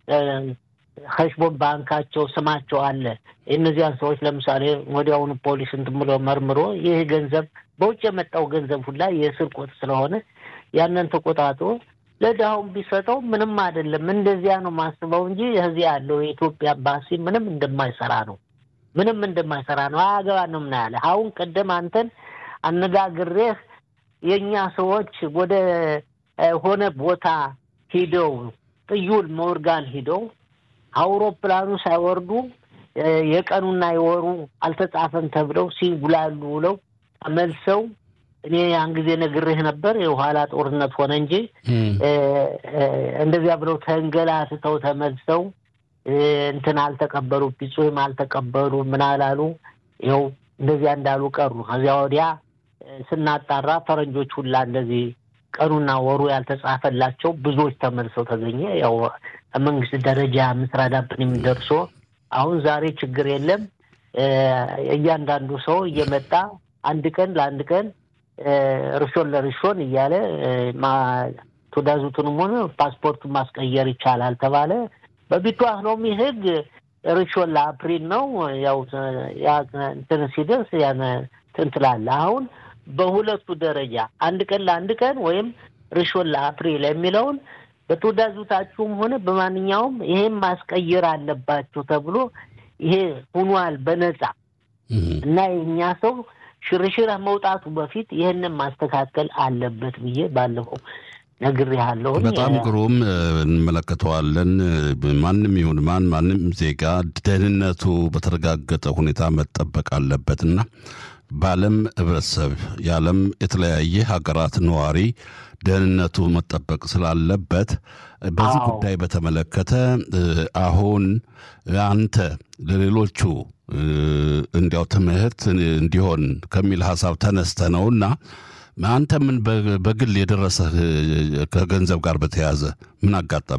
ከሽቦን ባንካቸው ስማቸው አለ። እነዚያን ሰዎች ለምሳሌ ወዲያውኑ ፖሊስ እንትን ብሎ መርምሮ ይህ ገንዘብ በውጭ የመጣው ገንዘብ ሁላ የስርቆት ስለሆነ ያንን ተቆጣጥሮ ለድሃውን ቢሰጠው ምንም አይደለም። እንደዚያ ነው ማስበው እንጂ እዚህ ያለው የኢትዮጵያ ኤምባሲ ምንም እንደማይሰራ ነው ምንም እንደማይሰራ ነው። አያገባ ነው ምን ያለ አሁን ቀደም አንተን አነጋግሬህ የእኛ ሰዎች ወደ ሆነ ቦታ ሂደው ጥዩል ሞርጋን ሂደው አውሮፕላኑ ሳይወርዱ የቀኑና የወሩ አልተጻፈም ተብለው ሲጉላሉ ውለው ተመልሰው እኔ ያን ጊዜ ነግሬህ ነበር። የኋላ ጦርነት ሆነ እንጂ እንደዚያ ብለው ተንገላትተው ተመልሰው እንትን አልተቀበሉ ፒጹም አልተቀበሉ ምን አላሉ። ይኸው እንደዚያ እንዳሉ ቀሩ። ከዚያ ወዲያ ስናጣራ ፈረንጆች ሁላ እንደዚህ ቀኑና ወሩ ያልተጻፈላቸው ብዙዎች ተመልሰው ተገኘ። ያው መንግስት ደረጃ ምስራዳብን የሚደርሶ አሁን ዛሬ ችግር የለም። እያንዳንዱ ሰው እየመጣ አንድ ቀን ለአንድ ቀን ርሾን ለርሾን እያለ ትዕዛዙትንም ሆነ ፓስፖርቱን ማስቀየር ይቻላል ተባለ። በቢቷህ ሎሚ ህግ ርሾን ለአፕሪል ነው። ያው እንትን ሲደርስ ያን እንትን ትላለህ። አሁን በሁለቱ ደረጃ አንድ ቀን ለአንድ ቀን ወይም ርሾን ለአፕሪል የሚለውን በትዕዛዙታችሁም ሆነ በማንኛውም ይሄን ማስቀየር አለባችሁ ተብሎ ይሄ ሁኗል በነጻ እና የእኛ ሰው ሽርሽር መውጣቱ በፊት ይህንን ማስተካከል አለበት ብዬ ባለፈው ነግሬሃለሁ። በጣም ግሩም እንመለከተዋለን። ማንም ይሁን ማን ማንም ዜጋ ደህንነቱ በተረጋገጠ ሁኔታ መጠበቅ አለበትና በዓለም ህብረተሰብ የዓለም የተለያየ ሀገራት ነዋሪ ደህንነቱ መጠበቅ ስላለበት በዚህ ጉዳይ በተመለከተ አሁን አንተ ለሌሎቹ እንዲያው ትምህርት እንዲሆን ከሚል ሀሳብ ተነስተ ነውና አንተ ምን በግል የደረሰህ ከገንዘብ ጋር በተያያዘ ምን አጋጠመ?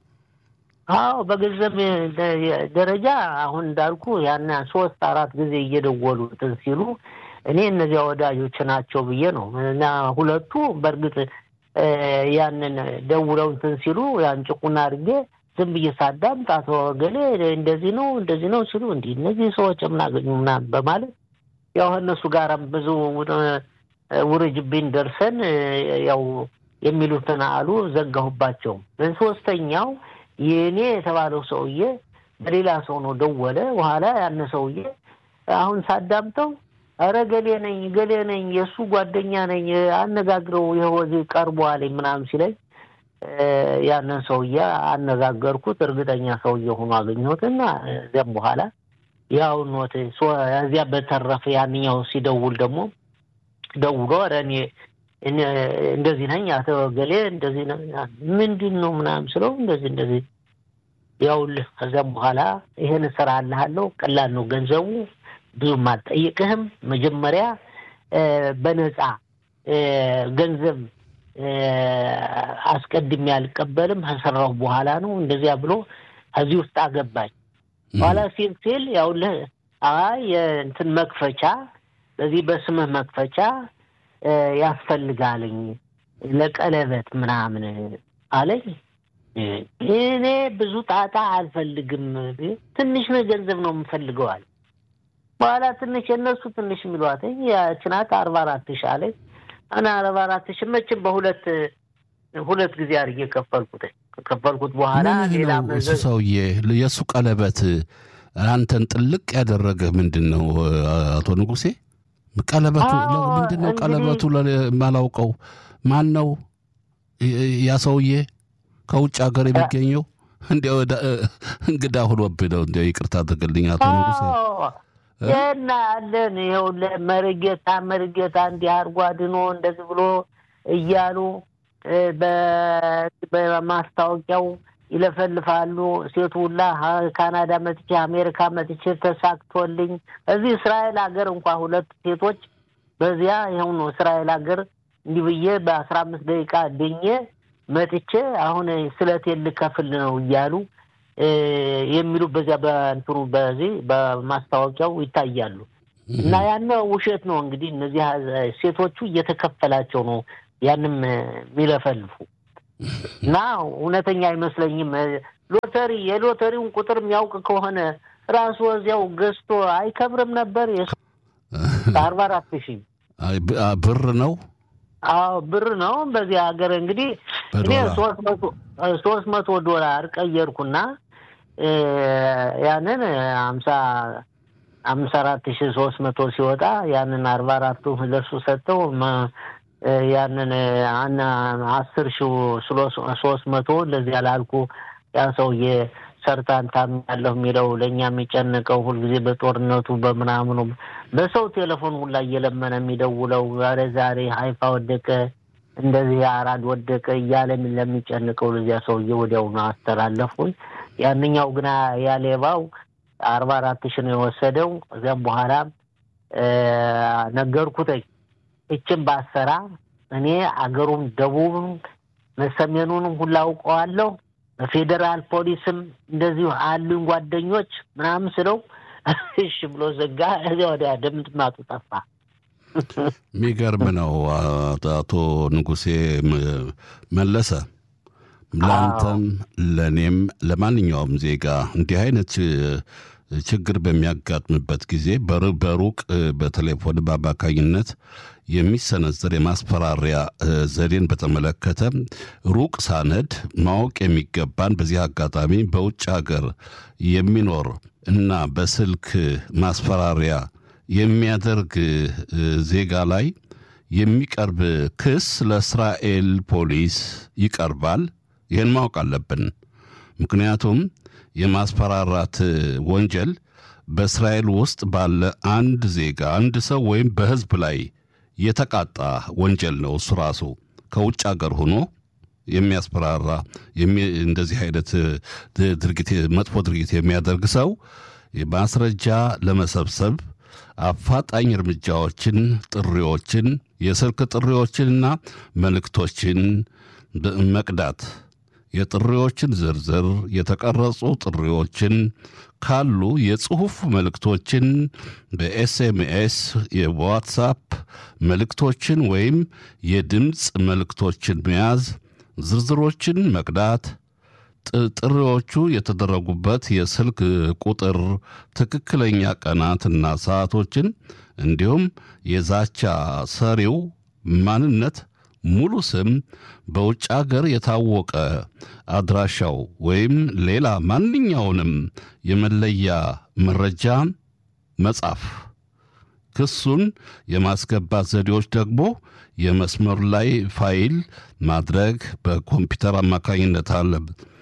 አዎ በገንዘብ ደረጃ አሁን እንዳልኩ ያን ሶስት አራት ጊዜ እየደወሉ እንትን ሲሉ እኔ እነዚያ ወዳጆች ናቸው ብዬ ነው እና ሁለቱ በእርግጥ ያንን ደውለው እንትን ሲሉ ያን ጭቁና አድርጌ ዝም ብዬ ሳዳምጥ አቶ ገሌ እንደዚህ ነው እንደዚህ ነው ሲሉ እንዲህ እነዚህ ሰዎች የምናገኙ ምናምን በማለት ያው እነሱ ጋራም ብዙ ውርጅብኝ ደርሰን ያው የሚሉትን አሉ ዘጋሁባቸው። ሶስተኛው የእኔ የተባለው ሰውዬ በሌላ ሰው ነው ደወለ። በኋላ ያነ ሰውዬ አሁን ሳዳምጠው ኧረ ገሌ ነኝ ገሌ ነኝ የእሱ ጓደኛ ነኝ አነጋግረው ይኸው ቀርቧል ምናምን ሲለኝ ያንን ሰውዬ አነጋገርኩት። እርግጠኛ ሰውዬ ሆኖ አገኘሁት እና እዚያም በኋላ ያው ኖት እዚያ በተረፈ ያንኛው ሲደውል ደግሞ ደውሎ ኧረ እኔ እንደዚህ ነኝ አቶ ገሌ እንደዚህ ምንድን ነው ምናምን ስለው እንደዚህ እንደዚህ ያውልህ ከዚያም በኋላ ይሄን ስራ አልሃለሁ ቀላል ነው ገንዘቡ ብዙም አልጠይቅህም መጀመሪያ በነፃ ገንዘብ አስቀድሜ አልቀበልም ከሰራሁ በኋላ ነው እንደዚያ ብሎ ከዚህ ውስጥ አገባኝ በኋላ ሲል ሲል ያውልህ አይ የእንትን መክፈቻ በዚህ በስምህ መክፈቻ ያስፈልጋልኝ ለቀለበት ምናምን አለኝ። እኔ ብዙ ጣጣ አልፈልግም፣ ትንሽ ነው ገንዘብ ነው የምፈልገዋል። በኋላ ትንሽ የእነሱ ትንሽ የሚሏት ያችናት አርባ አራት ሺ አለኝ። እና አርባ አራት ሺ መቼም በሁለት ሁለት ጊዜ አድርጌ ከፈልኩት። ከፈልኩት በኋላ ሌላ እሱ ሰውዬ የእሱ ቀለበት አንተን ጥልቅ ያደረገ ምንድን ነው አቶ ንጉሴ? ቀለበቱ ምንድን ነው? ቀለበቱ የማላውቀው ማን ነው? ያ ሰውዬ ከውጭ ሀገር የሚገኘው እንዲያው እንግዳ ሆኖብህ ነው። እንዲያው ይቅርታ አድርግልኝ አቶ ንጉሴ። እና ያለን ይኸው መርጌታ መርጌታ እንዲህ አድርጎ አድኖ እንደዚህ ብሎ እያሉ በማስታወቂያው ይለፈልፋሉ። ሴቱ ሁላ ካናዳ መጥቼ አሜሪካ መጥቼ ተሳክቶልኝ እዚህ እስራኤል ሀገር እንኳ ሁለት ሴቶች በዚያ ይኸው ነው እስራኤል ሀገር እንዲህ ብዬ በአስራ አምስት ደቂቃ ድኜ መጥቼ አሁን ስለቴን ልከፍል ነው እያሉ የሚሉ በዚያ በእንትኑ በዚህ በማስታወቂያው ይታያሉ። እና ያነ ውሸት ነው እንግዲህ እነዚህ ሴቶቹ እየተከፈላቸው ነው ያንም የሚለፈልፉ እና እውነተኛ አይመስለኝም። ሎተሪ የሎተሪውን ቁጥር የሚያውቅ ከሆነ ራሱ እዚያው ገዝቶ አይከብርም ነበር? አርባ አራት ሺህ ብር ነው። አዎ ብር ነው። በዚህ ሀገር እንግዲህ እኔ ሶስት መቶ ዶላር ቀየርኩና ያንን ሀምሳ አምሳ አራት ሺ ሶስት መቶ ሲወጣ ያንን አርባ አራቱ ለሱ ሰጠው። ያንን አስር ሺ ሶስት መቶ እንደዚህ ያላልኩ ያ ሰውዬ ሰርታን ታም ያለሁ የሚለው ለእኛ የሚጨንቀው ሁልጊዜ በጦርነቱ በምናምኑ በሰው ቴሌፎን ሁላ እየለመነ የሚደውለው ዛሬ ዛሬ ሀይፋ ወደቀ እንደዚህ አራድ ወደቀ እያለ ለሚጨንቀው ለዚያ ሰውዬ ወዲያውኑ አስተላለፉኝ። ያንኛው ግና ያሌባው አርባ አራት ሺ ነው የወሰደው። እዚያም በኋላ ነገርኩተኝ እችን ባሰራ እኔ አገሩም ደቡብም ሰሜኑንም ሁላ አውቀዋለሁ በፌዴራል ፖሊስም እንደዚሁ አሉኝ ጓደኞች ምናምን ስለው እሺ ብሎ ዘጋ። እዚያ ወዲያ ድምጥማጡ ጠፋ። የሚገርም ነው። አቶ ንጉሴ መለሰ ለአንተም ለእኔም ለማንኛውም ዜጋ እንዲህ አይነት ችግር በሚያጋጥምበት ጊዜ በሩቅ በቴሌፎን በአማካኝነት የሚሰነዘር የማስፈራሪያ ዘዴን በተመለከተ ሩቅ ሳነድ ማወቅ የሚገባን በዚህ አጋጣሚ በውጭ ሀገር የሚኖር እና በስልክ ማስፈራሪያ የሚያደርግ ዜጋ ላይ የሚቀርብ ክስ ለእስራኤል ፖሊስ ይቀርባል። ይህን ማወቅ አለብን። ምክንያቱም የማስፈራራት ወንጀል በእስራኤል ውስጥ ባለ አንድ ዜጋ አንድ ሰው ወይም በሕዝብ ላይ የተቃጣ ወንጀል ነው። እሱ ራሱ ከውጭ ሀገር ሆኖ የሚያስፈራራ እንደዚህ አይነት ድርጊት መጥፎ ድርጊት የሚያደርግ ሰው ማስረጃ ለመሰብሰብ አፋጣኝ እርምጃዎችን፣ ጥሪዎችን፣ የስልክ ጥሪዎችንና መልእክቶችን መቅዳት የጥሪዎችን ዝርዝር የተቀረጹ ጥሪዎችን ካሉ የጽሑፍ መልእክቶችን በኤስኤምኤስ የዋትሳፕ መልእክቶችን ወይም የድምፅ መልእክቶችን መያዝ፣ ዝርዝሮችን መቅዳት፣ ጥሪዎቹ የተደረጉበት የስልክ ቁጥር ትክክለኛ ቀናትና ሰዓቶችን እንዲሁም የዛቻ ሰሪው ማንነት ሙሉ ስም፣ በውጭ አገር የታወቀ አድራሻው ወይም ሌላ ማንኛውንም የመለያ መረጃ መጻፍ። ክሱን የማስገባት ዘዴዎች ደግሞ የመስመር ላይ ፋይል ማድረግ በኮምፒውተር አማካኝነት አለ።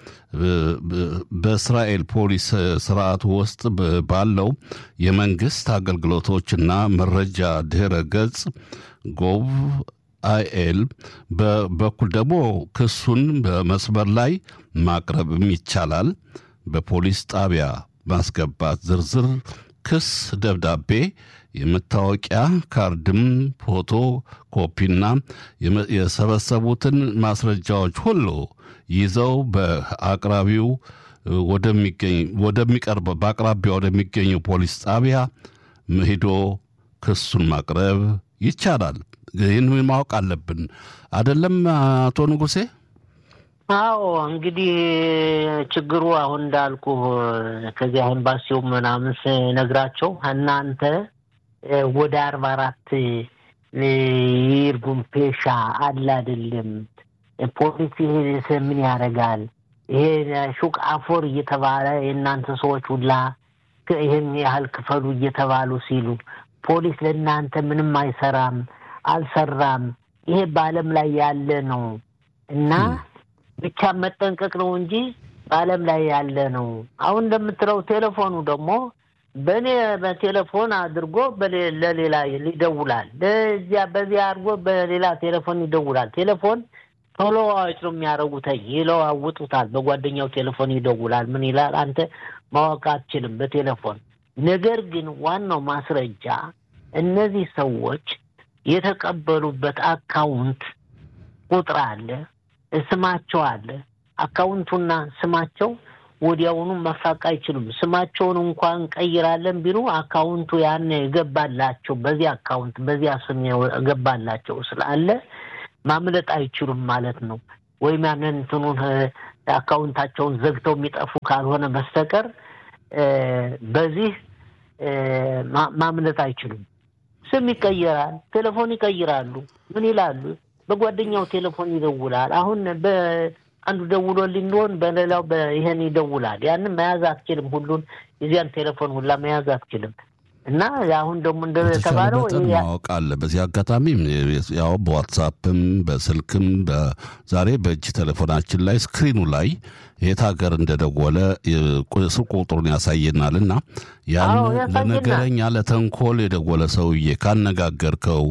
በእስራኤል ፖሊስ ስርዓት ውስጥ ባለው የመንግስት አገልግሎቶችና መረጃ ድህረ ገጽ ጎቭ አይኤል በበኩል ደግሞ ክሱን በመስመር ላይ ማቅረብም ይቻላል። በፖሊስ ጣቢያ ማስገባት ዝርዝር ክስ ደብዳቤ፣ የመታወቂያ ካርድም፣ ፎቶ ኮፒና የሰበሰቡትን ማስረጃዎች ሁሉ ይዘው በአቅራቢው ወደሚቀርብ በአቅራቢያ ወደሚገኘው ፖሊስ ጣቢያ ሄዶ ክሱን ማቅረብ ይቻላል። ይህን ማወቅ አለብን አደለም አቶ ንጉሴ? አዎ እንግዲህ ችግሩ አሁን እንዳልኩ ከዚህ አሁን ባሲው ምናምን ስነግራቸው እናንተ ወደ አርባ አራት ይርጉም ፔሻ አለ አይደለም ፖሊስ ይሄ ምን ያደርጋል? ይሄ ሹቅ አፎር እየተባለ የእናንተ ሰዎች ሁላ ይህን ያህል ክፈሉ እየተባሉ ሲሉ ፖሊስ ለእናንተ ምንም አይሰራም አልሰራም። ይሄ በዓለም ላይ ያለ ነው እና ብቻ መጠንቀቅ ነው እንጂ በዓለም ላይ ያለ ነው። አሁን እንደምትለው ቴሌፎኑ ደግሞ በእኔ በቴሌፎን አድርጎ ለሌላ ይደውላል። ለዚያ በዚያ አድርጎ በሌላ ቴሌፎን ይደውላል። ቴሌፎን ተለዋዋጭ ነው የሚያደርጉት፣ ይለዋውጡታል። በጓደኛው ቴሌፎን ይደውላል። ምን ይላል አንተ ማወቅ አትችልም በቴሌፎን ነገር ግን ዋናው ማስረጃ እነዚህ ሰዎች የተቀበሉበት አካውንት ቁጥር አለ፣ ስማቸው አለ። አካውንቱና ስማቸው ወዲያውኑ መፋቅ አይችሉም። ስማቸውን እንኳን እንቀይራለን ቢሉ አካውንቱ ያን የገባላቸው በዚህ አካውንት በዚያ ስም የገባላቸው ስላለ ማምለጥ አይችሉም ማለት ነው። ወይም ያንን እንትኑን አካውንታቸውን ዘግተው የሚጠፉ ካልሆነ በስተቀር በዚህ ማምለጥ አይችሉም። ስም ይቀየራል፣ ቴሌፎን ይቀይራሉ። ምን ይላሉ? በጓደኛው ቴሌፎን ይደውላል። አሁን በአንዱ ደውሎልኝ እንደሆን በሌላው ይሄን ይደውላል። ያንን መያዝ አትችልም። ሁሉን የዚያን ቴሌፎን ሁላ መያዝ አትችልም። እና አሁን ደግሞ እንደተባለው ማወቅ አለ። በዚህ አጋጣሚ ያው በዋትሳፕም በስልክም ዛሬ በእጅ ቴሌፎናችን ላይ ስክሪኑ ላይ የት ሀገር እንደደወለ ስልክ ቁጥሩን ያሳየናል እና ያን ለነገረኛ ለተንኮል የደወለ ሰውዬ ካነጋገርከው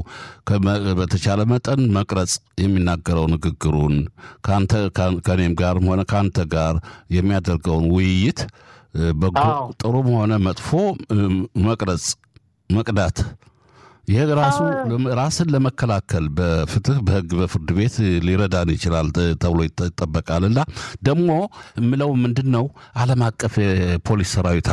በተቻለ መጠን መቅረጽ የሚናገረው ንግግሩን ከአንተ ከእኔም ጋርም ሆነ ከአንተ ጋር የሚያደርገውን ውይይት በጎ ጥሩም ሆነ መጥፎ መቅረጽ መቅዳት ይህ ራሱ ራስን ለመከላከል በፍትህ በህግ በፍርድ ቤት ሊረዳን ይችላል ተብሎ ይጠበቃል። እና ደግሞ የምለው ምንድን ነው ዓለም አቀፍ የፖሊስ ሰራዊት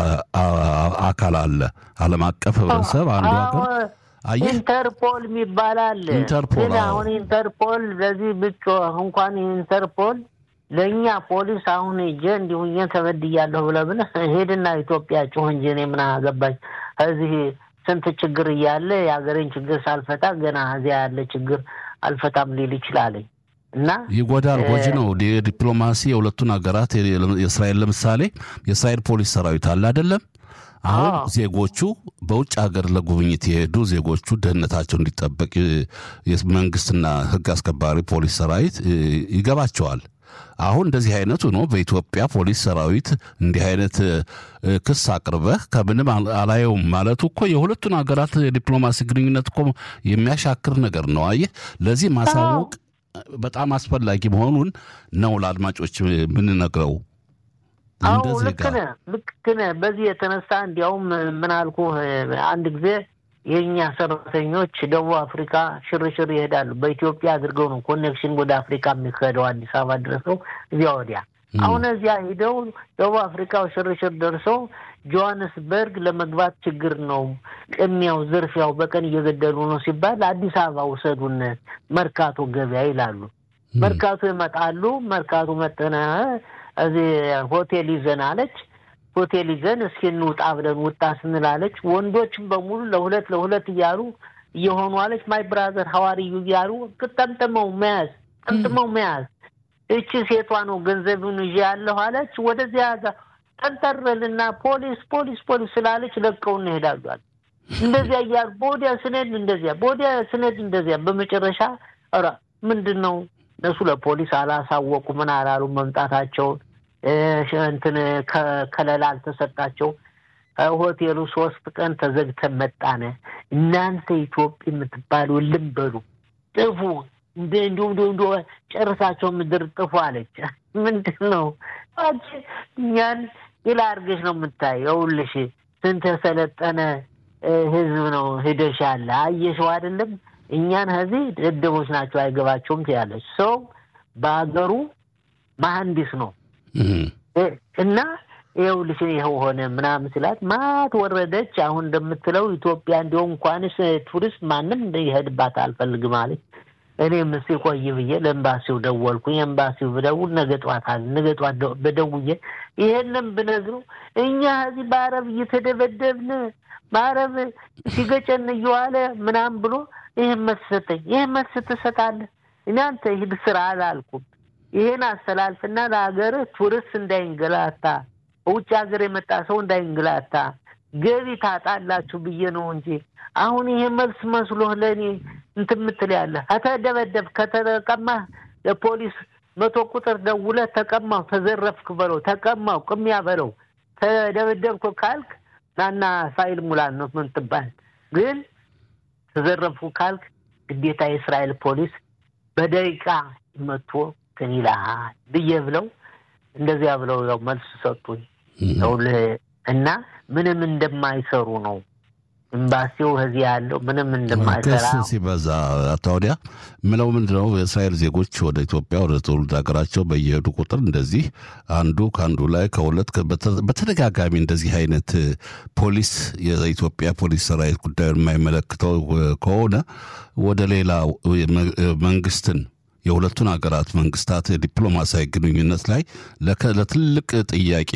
አካል አለ። ዓለም አቀፍ ህብረተሰብ አንዱ ሀገር ኢንተርፖል የሚባል አለ። ኢንተርፖል ግን አሁን ኢንተርፖል ለዚህ ብጮ እንኳን ኢንተርፖል ለእኛ ፖሊስ አሁን ሂጄ እንዲሁኝ ተበድያለሁ ብለህ ብለህ ሄድና ኢትዮጵያ ጩህ እንጂ እኔ ምን አገባኝ እዚህ ስንት ችግር እያለ የሀገሬን ችግር ሳልፈታ ገና እዚያ ያለ ችግር አልፈታም ሊል ይችላለኝ እና ይጎዳል። ጎጂ ነው። የዲፕሎማሲ የሁለቱን ሀገራት የእስራኤል ለምሳሌ የእስራኤል ፖሊስ ሰራዊት አለ አይደለም? አሁን ዜጎቹ በውጭ ሀገር ለጉብኝት የሄዱ ዜጎቹ ደህንነታቸው እንዲጠበቅ መንግስትና ህግ አስከባሪ ፖሊስ ሰራዊት ይገባቸዋል። አሁን እንደዚህ አይነቱ ነው። በኢትዮጵያ ፖሊስ ሰራዊት እንዲህ አይነት ክስ አቅርበህ ከምንም አላየውም ማለቱ እኮ የሁለቱን ሀገራት የዲፕሎማሲ ግንኙነት እኮ የሚያሻክር ነገር ነው። አየህ፣ ለዚህ ማሳወቅ በጣም አስፈላጊ መሆኑን ነው ለአድማጮች የምንነግረው። አዎ ልክ ነህ፣ ልክ ነህ። በዚህ የተነሳ እንዲያውም ምን አልኩህ አንድ ጊዜ የእኛ ሰራተኞች ደቡብ አፍሪካ ሽርሽር ይሄዳሉ። በኢትዮጵያ አድርገው ነው ኮኔክሽን ወደ አፍሪካ የሚካሄደው አዲስ አበባ ድረሰው እዚያ ወዲያ። አሁን እዚያ ሂደው ደቡብ አፍሪካው ሽርሽር ደርሰው ጆሀንስበርግ ለመግባት ችግር ነው፣ ቅሚያው፣ ዝርፊያው በቀን እየገደሉ ነው ሲባል አዲስ አበባ ውሰዱን መርካቶ ገበያ ይላሉ። መርካቶ ይመጣሉ። መርካቶ መጠነ እዚህ ሆቴል ይዘን አለች ሆቴል ይዘን እስኪ እንውጣ ብለን ውጣ ስንላለች ወንዶችም በሙሉ ለሁለት ለሁለት እያሉ እየሆኑ አለች ማይ ብራዘር ሐዋርዩ እያሉ ጠምጥመው መያዝ ጠምጥመው መያዝ። እቺ ሴቷ ነው ገንዘቡን ይዤ ያለሁ አለች። ወደዚያ ጠንጠረልና ፖሊስ ፖሊስ ፖሊስ ስላለች ለቀው እንሄዳሏል። እንደዚያ እያሉ በወዲያ ስነድ እንደዚያ በወዲያ ስነድ እንደዚያ በመጨረሻ ኧረ ምንድን ነው እነሱ ለፖሊስ አላሳወቁ ምን አላሉ መምጣታቸውን እንትን ከለላ አልተሰጣቸው። ሆቴሉ ሶስት ቀን ተዘግተን መጣነ። እናንተ ኢትዮጵያ የምትባሉ ልም በሉ ጥፉ፣ እንዲሁ እንዲ ጨርሳቸው ምድር ጥፉ አለች። ምንድን ነው እኛን ይላ አድርገሽ ነው የምታይ። ይኸውልሽ ስንት የሰለጠነ ህዝብ ነው ሂደሽ ያለ አየሽው አይደለም? እኛን ከዚህ ደደቦች ናቸው አይገባቸውም ትያለች። ሰው በሀገሩ መሀንዲስ ነው እና ይኸውልሽ ይኸው ሆነ ምናምን ስላት ማት ወረደች። አሁን እንደምትለው ኢትዮጵያ እንዲሁም እንኳንስ ቱሪስት ማንም ይሄድባት አልፈልግም አለች። እኔም እስኪ ቆይ ብዬ ለኤምባሲው ደወልኩኝ። ኤምባሲው ብደውል ነገ ጠዋት አለ። ነገ ጠዋት በደውዬ ይሄንን ብነግረው እኛ እዚህ በአረብ እየተደበደብን በአረብ ሲገጨን እየዋለ ምናምን ብሎ ይህን መልስ ሰጠኝ። ይህን መልስ ትሰጣለህ? እናንተ ሂድ ስራ አላልኩም። ይሄን አስተላልፍና ለሀገር ቱሪስት እንዳይንገላታ ውጭ ሀገር የመጣ ሰው እንዳይንገላታ ገቢ ታጣላችሁ ብዬ ነው እንጂ አሁን ይሄ መልስ መስሎህ ለእኔ እንትን የምትል ያለ ከተደበደብ ከተቀማህ ለፖሊስ መቶ ቁጥር ደውለህ ተቀማው ተዘረፍክ በለው ተቀማው ቅሚያ በለው ተደበደብኩ ካልክ ናና ፋይል ሙላ ነው ምን ትባል ግን ተዘረፍኩ ካልክ ግዴታ የእስራኤል ፖሊስ በደቂቃ መጥቶ እንትን ይልሃል ብዬ ብለው እንደዚያ ብለው ያው መልስ ሰጡኝ። እና ምንም እንደማይሰሩ ነው ኤምባሲው እዚህ ያለው ምንም እንደማይሰራ ክስ ሲበዛ አቶ ወዲያ ምለው ምንድን ነው የእስራኤል ዜጎች ወደ ኢትዮጵያ ወደ ትውልድ ሀገራቸው በየሄዱ ቁጥር እንደዚህ አንዱ ከአንዱ ላይ ከሁለት በተደጋጋሚ እንደዚህ አይነት ፖሊስ የኢትዮጵያ ፖሊስ ሰራዊት ጉዳዩን የማይመለክተው ከሆነ ወደ ሌላ መንግስትን የሁለቱን ሀገራት መንግስታት የዲፕሎማሲያዊ ግንኙነት ላይ ለትልቅ ጥያቄ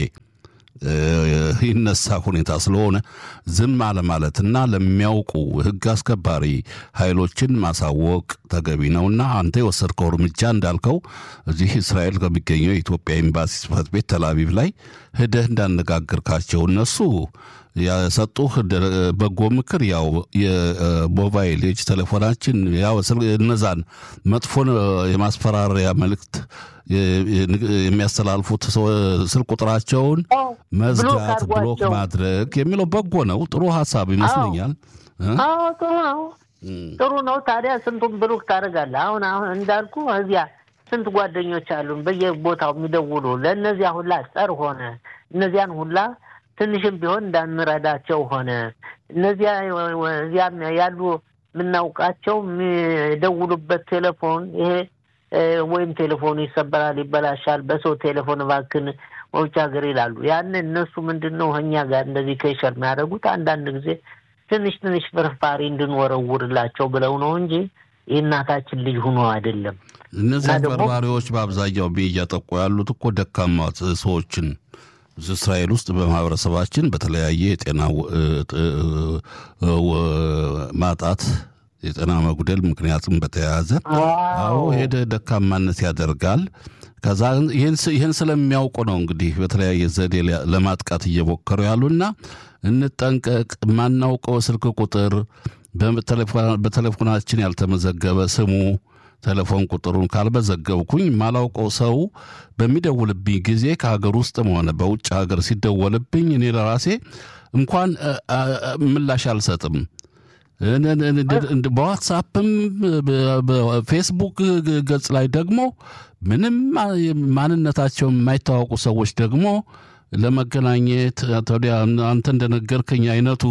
ይነሳ ሁኔታ ስለሆነ ዝም አለማለትና ለሚያውቁ ሕግ አስከባሪ ኃይሎችን ማሳወቅ ተገቢ ነውና አንተ የወሰድከው እርምጃ እንዳልከው እዚህ እስራኤል ከሚገኘው የኢትዮጵያ ኤምባሲ ጽሕፈት ቤት ተላቪቭ ላይ ሂደህ እንዳነጋገርካቸው እነሱ የሰጡህ በጎ ምክር ያው የሞባይል የእጅ ቴሌፎናችን ያው እነዛን መጥፎ የማስፈራሪያ መልእክት የሚያስተላልፉት ስልክ ቁጥራቸውን መዝጋት፣ ብሎክ ማድረግ የሚለው በጎ ነው። ጥሩ ሀሳብ ይመስለኛል። አዎ ጥሩ ነው፣ ጥሩ ነው። ታዲያ ስንቱን ብሩክ ታደርጋለህ? አሁን አሁን እንዳልኩ እዚያ ስንት ጓደኞች አሉን በየቦታው የሚደውሉ ለእነዚያ ሁላ ጸር ሆነ እነዚያን ሁላ ትንሽም ቢሆን እንዳንረዳቸው ሆነ እነዚያ እዚያም ያሉ የምናውቃቸው የሚደውሉበት ቴሌፎን ይሄ ወይም ቴሌፎኑ ይሰበራል፣ ይበላሻል፣ በሰው ቴሌፎን እባክን መውጫ ሀገር ይላሉ። ያን እነሱ ምንድን ነው እኛ ጋር እንደዚህ ከይሸር የሚያደርጉት አንዳንድ ጊዜ ትንሽ ትንሽ ፍርፋሪ እንድንወረውርላቸው ብለው ነው እንጂ የእናታችን ልጅ ሆኖ አይደለም። እነዚህ አጭበርባሪዎች በአብዛኛው እያጠቁ ያሉት እኮ ደካማ ሰዎችን እስራኤል ውስጥ በማህበረሰባችን በተለያየ የጤና ማጣት የጤና መጉደል ምክንያትም በተያያዘ አዎ ሄደ ደካማነት ያደርጋል። ከዛ ይህን ስለሚያውቁ ነው እንግዲህ በተለያየ ዘዴ ለማጥቃት እየሞከሩ ያሉና እንጠንቀቅ። ማናውቀው ስልክ ቁጥር በቴሌፎናችን ያልተመዘገበ ስሙ ቴሌፎን ቁጥሩን ካልመዘገብኩኝ ማላውቀው ሰው በሚደውልብኝ ጊዜ ከሀገር ውስጥም ሆነ በውጭ ሀገር ሲደወልብኝ እኔ ለራሴ እንኳን ምላሽ አልሰጥም። በዋትሳፕም በፌስቡክ ገጽ ላይ ደግሞ ምንም ማንነታቸው የማይታወቁ ሰዎች ደግሞ ለመገናኘት ወዲያ አንተ እንደነገርከኝ አይነቱ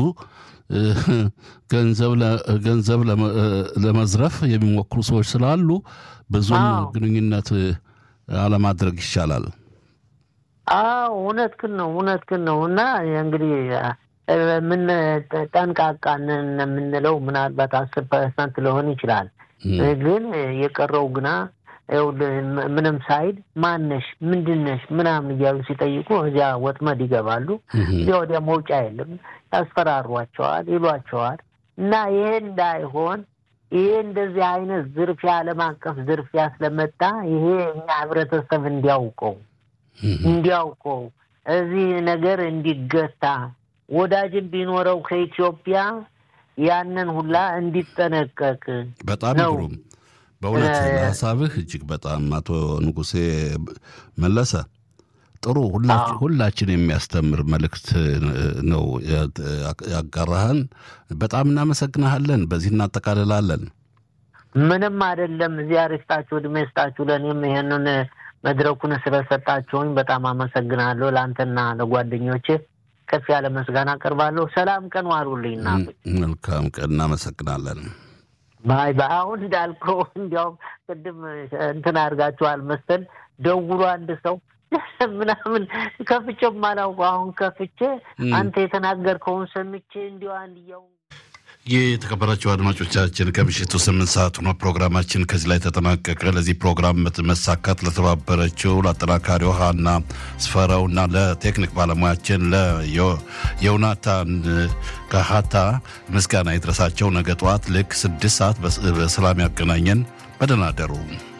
ገንዘብ ለመዝረፍ የሚሞክሩ ሰዎች ስላሉ ብዙም ግንኙነት አለማድረግ ይሻላል። አዎ እውነትህን ነው፣ እውነትህን ነው። እና እንግዲህ ምን ጠንቃቃንን የምንለው ምናልባት አስር ፐርሰንት ሊሆን ይችላል። ግን የቀረው ግና ምንም ሳይድ ማነሽ ምንድነሽ ምናምን እያሉ ሲጠይቁ እዚያ ወጥመድ ይገባሉ። እዚያ ወዲያ መውጫ የለም። ያስፈራሯቸዋል፣ ይሏቸዋል። እና ይሄ እንዳይሆን ይሄ እንደዚህ አይነት ዝርፊያ ዓለም አቀፍ ዝርፊያ ስለመጣ ይሄ እኛ ህብረተሰብ እንዲያውቀው እንዲያውቀው እዚህ ነገር እንዲገታ ወዳጅን ቢኖረው ከኢትዮጵያ ያንን ሁላ እንዲጠነቀቅ በጣም ግሩም። በእውነት ሀሳብህ እጅግ በጣም አቶ ንጉሴ መለሰ ጥሩ ሁላችን የሚያስተምር መልእክት ነው ያጋራህን። በጣም እናመሰግናሃለን። በዚህ እናጠቃልላለን። ምንም አይደለም። እዚያ ርስጣችሁ እድሜ ስጣችሁ። ለእኔም ይሄንን መድረኩን ስለሰጣችሁኝ በጣም አመሰግናለሁ። ለአንተና ለጓደኞች ከፍ ያለ ምስጋና አቀርባለሁ። ሰላም ቀን ዋሉልኝ እናቶች። መልካም ቀን። እናመሰግናለን። ባይ ባይ። አሁን እንዳልከው እንዲያውም ቅድም እንትን አድርጋችኋል መሰል ደውሎ አንድ ሰው ምናምን ከፍቼ ማላውቀው አሁን ከፍቼ አንተ የተናገርከውን ሰምቼ እንዲሁ አንድያው የተከበራቸው አድማጮቻችን ከምሽቱ ስምንት ሰዓት ሆኖ ፕሮግራማችን ከዚህ ላይ ተጠናቀቀ። ለዚህ ፕሮግራም መሳካት ለተባበረችው ለአጠናካሪው ሀና ስፈራውና ለቴክኒክ ባለሙያችን ለዮናታን ከሀታ ምስጋና ይድረሳቸው። ነገ ጠዋት ልክ ስድስት ሰዓት በሰላም ያገናኘን። በደህና አደሩ።